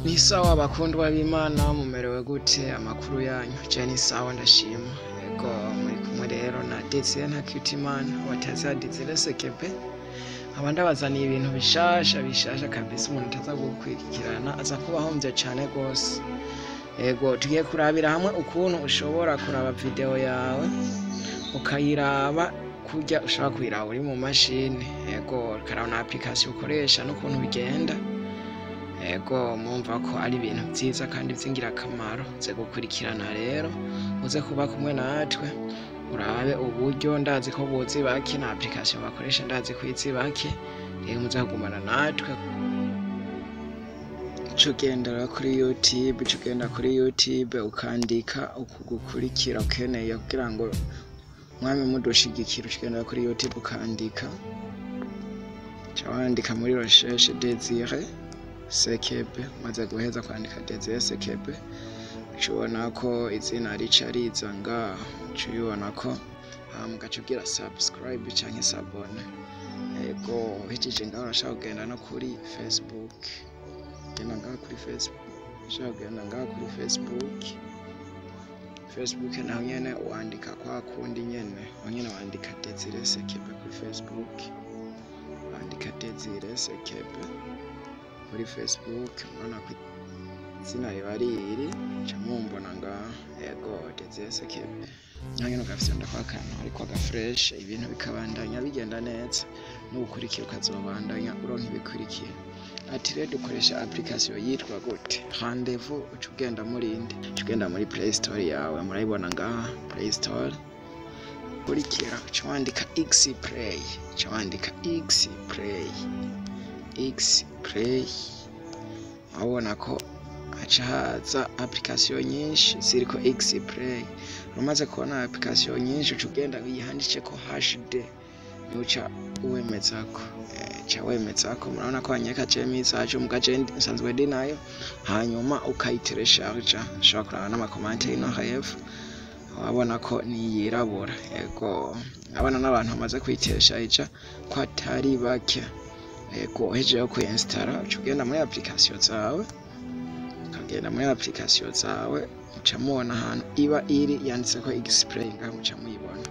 Ni sawa bakundwa b'Imana mumerewe gute amakuru yanyu je ni sawa ndashima ego muri kumwe rero na Desire Ntakirutimana wataza Desire Sekebe nkaba ndabazaniye ibintu bishasha bishasha kabisa umuntu ataza gukurikirana aza kuba ahomvye cane gose ego tugiye kurabira hamwe ukuntu ushobora kuraba video yawe ukayiraba kurya ushobora kuyiraba uri mu mashini ego ukaraba na application ukoresha n'ukuntu bigenda ego mumva ko ari ibintu vyiza kandi vy'ingirakamaro uze gukurikirana rero uze kuba kumwe natwe urabe uburyo ndazi ko buzi bake na application bakoresha ndazi ko izi bake rero muze kugumana natwe uca ugendera kuri youtube uca ugenda kuri youtube ukandika ukugukurikira ukeneye kugira ngo mwami mudushigikira uca ugenda kuri youtube ukandika uca wandika muri recherche Desire Sekebe maze guheza kwandika Desire Sekebe uca ubona ko izina rica riza ngaho uca ubibona ko hama ugaca ugira subscribe canke sabone ego uhejeje ngaho urashaka kugenda no kuri Facebook genda ngaho kuri Facebook ushaka kugenda ngaho kuri Facebook Facebook naho nyene wandika kwa kundi nyene aho nyene wandika Desire Sekebe kuri Facebook wandika Desire Sekebe kuri Facebook urabona ko izina riba riri ca mumbona ngaho ego Desire Sekebe naho nyene ugafyonda kwa kantu ariko agafresh ibintu bikabandanya bigenda neza n'ugukurikira ukazobandanya uronka ibikurikira ati rero dukoresha application yitwa gute rendez-vous uca ugenda murindi uca ugenda muri play store yawe murayibona ngaha play store kurikira uca wandika x play uca wandika x play x play urabona ko haca haza application nyinshi ziriko x play umaze kubona application nyinshi uca ugenda wihandiceko hd nuca uwemezako ca wemezako murabona ko hanyeka je message muga je nsanzwe ndi nayo hanyuma ukayiteresharja ushobora kuraba n'amakomante ino hepfo wabona ko niyirabura ego abana n'abantu bamaze kuyiteresharja ko atari bake ego uhejeje kuinstara uca ugenda muri application zawe ukagenda muri application zawe muca mubona ahantu iba iri yanditseko xplay ngaho muca muyibona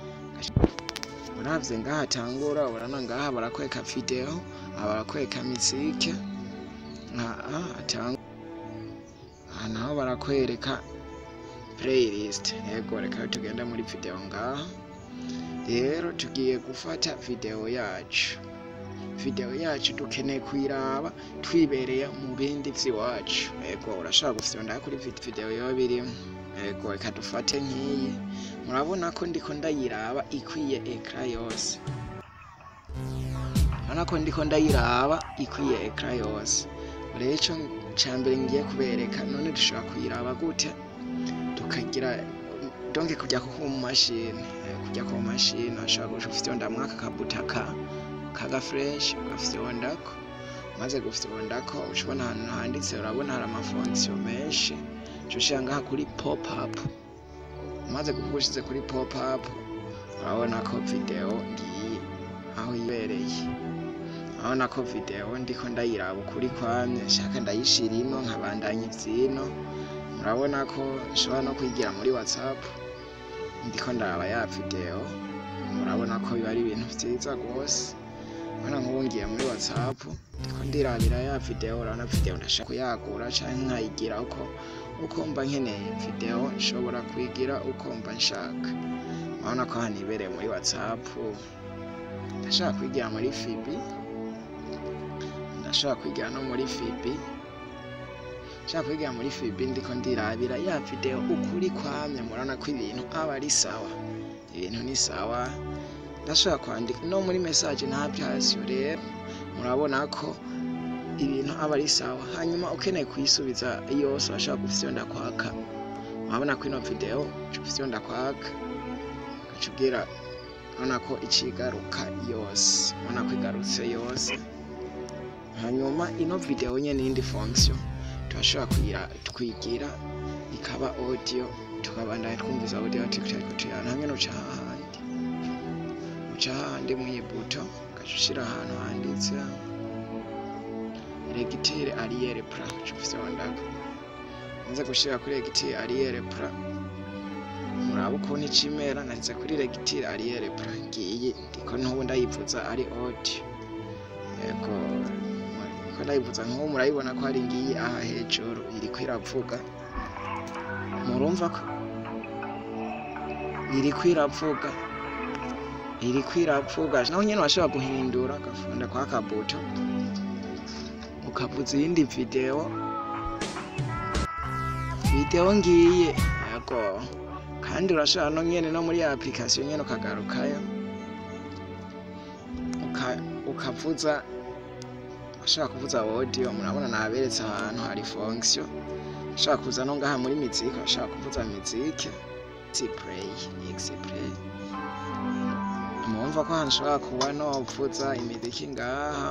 uravye ngaha atangura urabona ngaha barakwereka video aha barakwereka mizike aha atangura aha naho barakwereka playlist yego reka tugenda muri video ngaha rero tugiye gufata video yacu video yacu dukeneye kuyiraba twibereye mu bindi vy'iwacu yego urashobora gufyonda kuri video yoba birimo yego reka dufate nk'iyi murabona ko ndiko ndayiraba ikwiye ekra yose urabona ko ndiko ndayiraba ikwiye ekra yose rero ico ca mbere ngiye kubereka none dushobora kuyiraba gute tukagira donc kujya ku mashini kujya ku mashini ashobora gufyonda mwaka kabutaka kaga fresh ugafyondako maze gufyondako ucubona ahantu handitse urabona hari amafonction menshi ushira ngaha kuri pop up umaze kuvuga ushize kuri pop up urabona ko video ngiyi aho ibereye urabona ko video ndiko ndayiraba ukuri kwamye nshaka ndayishira ino nkabandanya ivyino murabona ko nshobora no kwigira muri whatsapp ndiko ndaraba ya video murabona ko biba ari ibintu vyiza rwose urabona nk'ubu ngiye muri whatsapp ndiko ndirabira ya video urabona video ndashaka kuyagura canke nkayigira uko uko mba nkeneye video nshobora kuyigira uko mba nshaka urabona ko hano ibereye muri whatsapp ndashaka kwigira muri fibi ndashobora kwigira no muri fibi nshaka kwigira muri fibi ndiko ndirabira ya video ukuri kwamye murabona ko ibintu aba ari sawa ibintu ni sawa ndashobora kwandika no muri message nta vyasyo rero murabona ko ibintu aba ari sawa hanyuma ukeneye kuyisubiza yose urashobora gufyonda kwaka urabona ko ino video uca ufyonda kwaka ugaca ubwira urabona ko icigaruka yose urabona ko igarutse yose hanyuma ino video nyene iyindi fonction turashobora kugira twigira ikaba audio tukabandanya twumviza audio tukariko tuyana hamwe nuca hahandi uca hahandi mw'ibuto ugaca ushira ahantu handitse regitire ariyere pra cufyondako nze gushira kuri regitire ariyere pra muraba ukuntu icimera nashyize kuri regitire ariyere pra ngiyi ndiko n'ubu ndayivuza ari audio yego ko ndayivuza nk'ubu murayibona ko hari ngiyi aha hejuru iriko iravuga murumva ko iriko iravuga iriko iravuga naho nyene washobora guhindura ugafunda kwa kabuto ukavuza iyindi video video ngiye yego kandi urashobora no nyene no muri application nyene ukagarukayo uka- ukavuza ushaka kuvuza audio murabona naberetse ahantu hari fonction ushaka kuza no ngaha muri miziki ushaka kuvuza miziki play play mumva ko hanshobora kuba novuza imiziki ngaha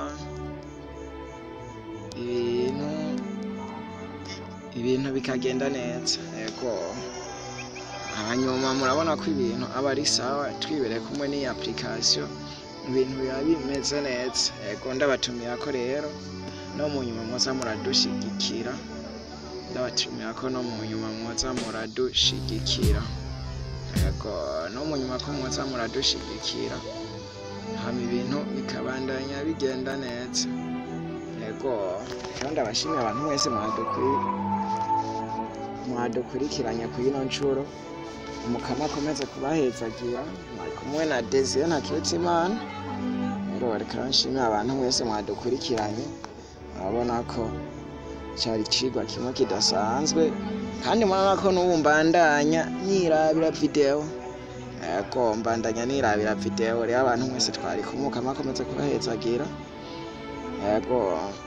ibintu ibintu bikagenda neza yego hanyuma murabona ko ibintu aba ari sawa twibereye kumwe n'iyi application ibintu biba bimeze neza yego ndabatumira ko rero no mu nyuma muza muradushigikira ndabatumira ko no mu nyuma muza muradushigikira yego no mu nyuma ko muza muradushigikira hama ibintu bikabandanya bigenda neza yego rero ndabashimiye abantu mwese mwadukuri mwadukurikiranye ku ino nshuro umukama akomeze kubahezagira mwari kumwe na Desire Ntakirutimana rero reka nshimire abantu mwese mwadukurikiranye urabona ko cyari icigwa kimwe kidasanzwe kandi murabona ko n'ubu mbandanya nirabira video yego mbandanya nirabira video rero abantu mwese twari kumwe umukama akomeze kubahezagira yego